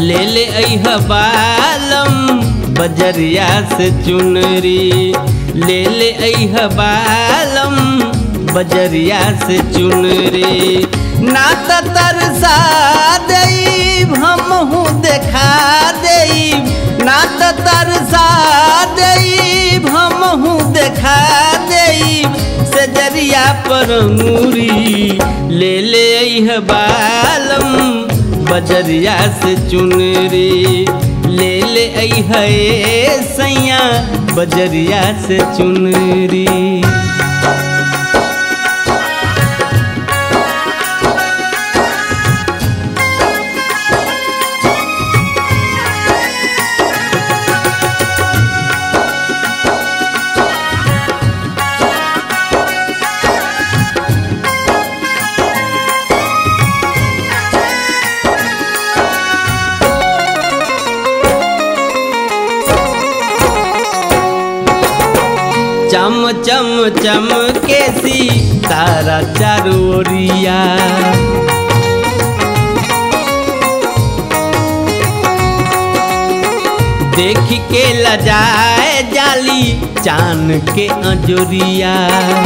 ले ले अह बालम बजरिया से चुनरी ले ले अह बालम बजरिया से चुनरी ना त तरसा देब हमहू देखा देब ना त तरसा देब हमहू देखा देब सजरिया पर अंगूरी ले ले अह बालम बजरिया से चुनरी ले ले अह सैया बजरिया से चुनरी चम चम चम के सी तारा चारोरिया देख के लजाए जाली चान के अजोरिया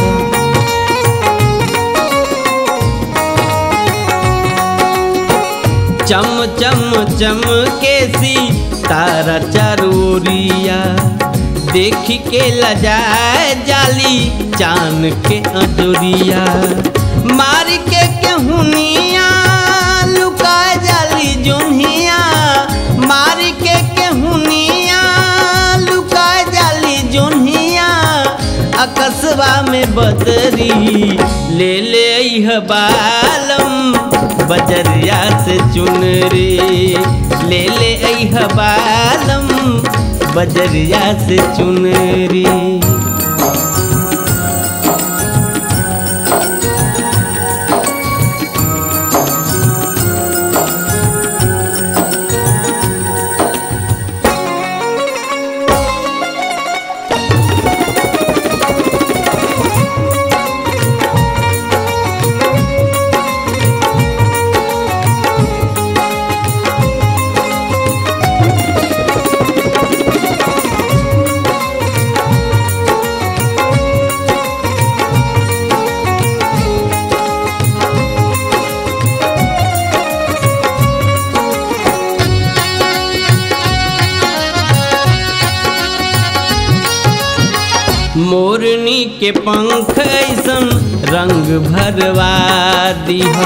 चम चम चम के सी तारा चारोरिया देख के लजाए जाली चान के अजोरिया मार के केहुनिया लुकाए जाली जोनिया मार के केहुनिया लुकाए जाली जोनिया अकस्बा में बदरी ले ले अह बालम बजरिया से चुनरी ले ले अह बालम बजरिया से चुनरी मोरनी के पंख ऐसन रंग भरवा दीह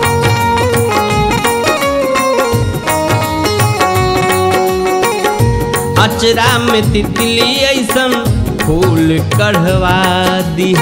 अचरा में तितली ऐसन फूल कढ़वा दीह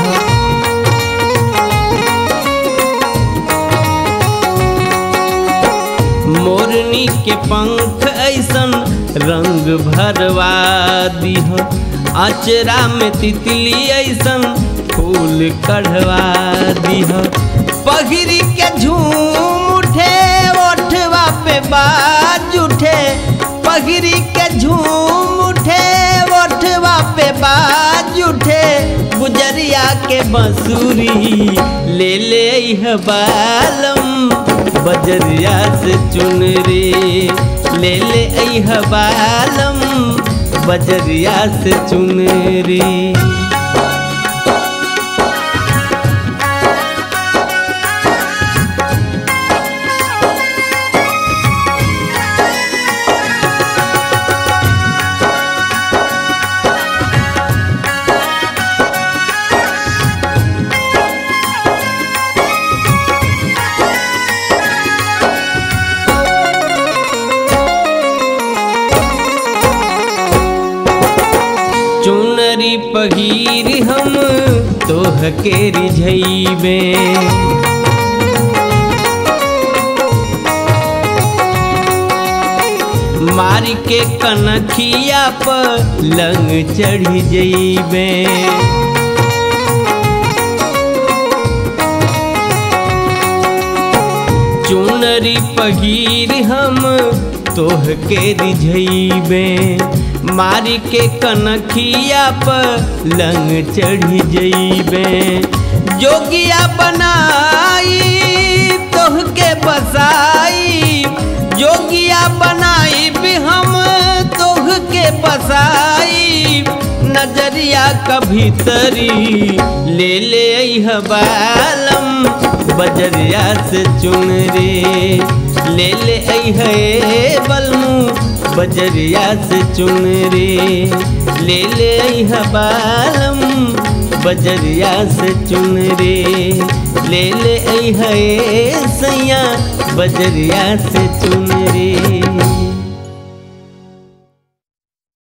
मोरनी के पंख ऐसन रंग भरवा दीह अचरा में तितली ऐसन फूल कढ़वा दीह पगरी के झूम उठे ओठवा पे बाज उठे पगरी के झूम उठे ओठवा पे बाज उठे गुजरिया के बंसुरी ले ले यह बालम बजरिया से चुनरी ले ले यह बालम बजरिया से चुनरी चुनरी पगीर हम तोह के रिझैबे मार के कनखिया पर लंग चढ़ी जैबे चुनरी पगीर हम तोह के रिझैबे मारी के कनखिया पर लंग चढ़ी जैबे जोगिया बनाई तोह के बसाई जोगिया बनाई भी हम तोह के बसाई नजरिया कभी तरी ले ले अइह बालम बजरिया से चुन रे ले ले अइह ए बलमू बजरिया से चुन रे ले ले अइह बालम बजरिया से चुन रे ले ले अइह ए सैया बजरिया से चुन रे